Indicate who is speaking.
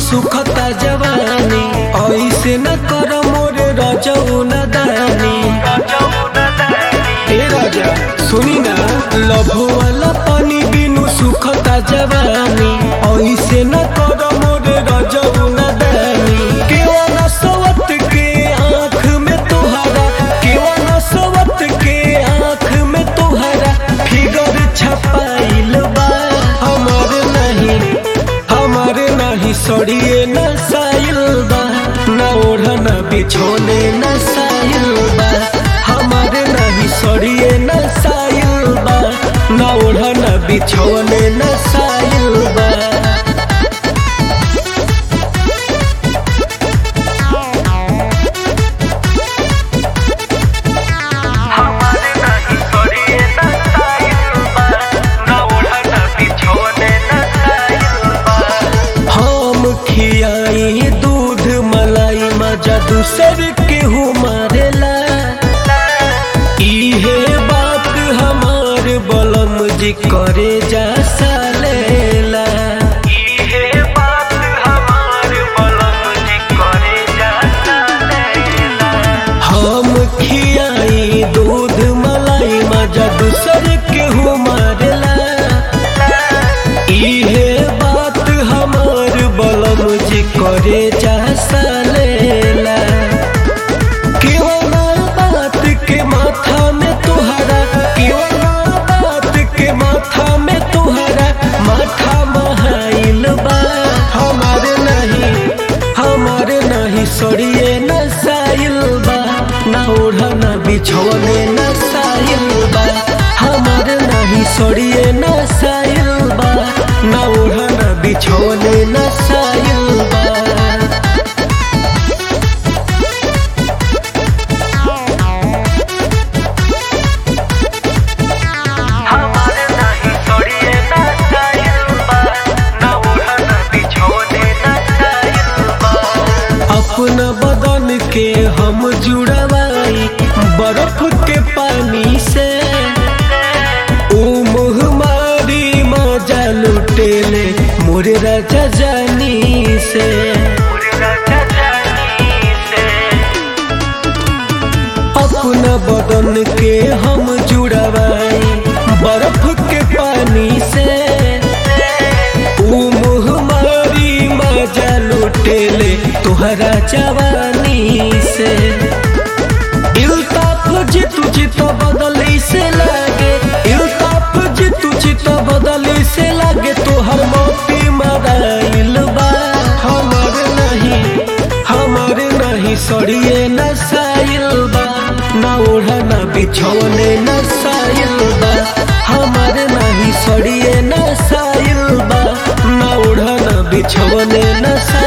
Speaker 1: सुखता जवानी ऐसे न कर मोरे रजऊ न दानी ए राजा सुनी ना लभो वाला पानी बिनु सुखता जवानी ऐसे न कर मोरे रजऊ न दानी केवा न सवत के आँख में तुहरा केवा न सवत के आँख में तुहरा फिगर छपाइल बा हमर नहीं हमर नहीं सड़िए न साइल बा न ओढ़न बिछोने न साइल बा हमर नहीं सड़िए न साइल बा न ओढ़न बिछोने न साइल बा
Speaker 2: हमारे नहीं सड़िए न साइल बा न ओढ़न बिछोने न साइल बा
Speaker 1: हम खियाई दूध मलाई मजा दूसर केहू मारेला इहे बात हमार बलम जी करे जा सालेला
Speaker 2: इहे बात हमार बलम जी करे जाता लैला
Speaker 1: हम खियाई दूध मलाई मजा दूसर केहू मारेला इहे बात हमार बलम जी करे जा सालेला केवना बात के माथा में तुहरा केवना बात के माथा में तुहरा माथा महाइल बा हमारे नहीं हमारे नहीं सड़िए न साइल बा न ओढ़न बिछोने न साइल बा हमारे नहीं सड़िए न साइल बा न ओढ़न बिछोने न साइल बा
Speaker 2: हमारे नहीं सड़िए न साइल बा न ओढ़न बिछोने न साइल बा
Speaker 1: अपना बदन के हम जुड़वाई बर्फ के पानी से ओ मुहमारी मजा लुटेले मोरे राजा जानी से
Speaker 2: पूरी राजा जानी से
Speaker 1: अपना बदन के हम जुड़वाई बर्फ के पानी से ओ मुहमारी मजा लुटेले तुहरा जवानी से इल्ताफ जितु जित बदली से लागे इल्ताफ जितु जित बदली से लागे तोहर मोती मदाइल बा हमर नहीं हमर नहीं सड़िए न साइल बा न ओढ़न बिछौने न साइल बा हमर नहीं सड़िए न साइल बा न ओढ़न बिछौने न साइल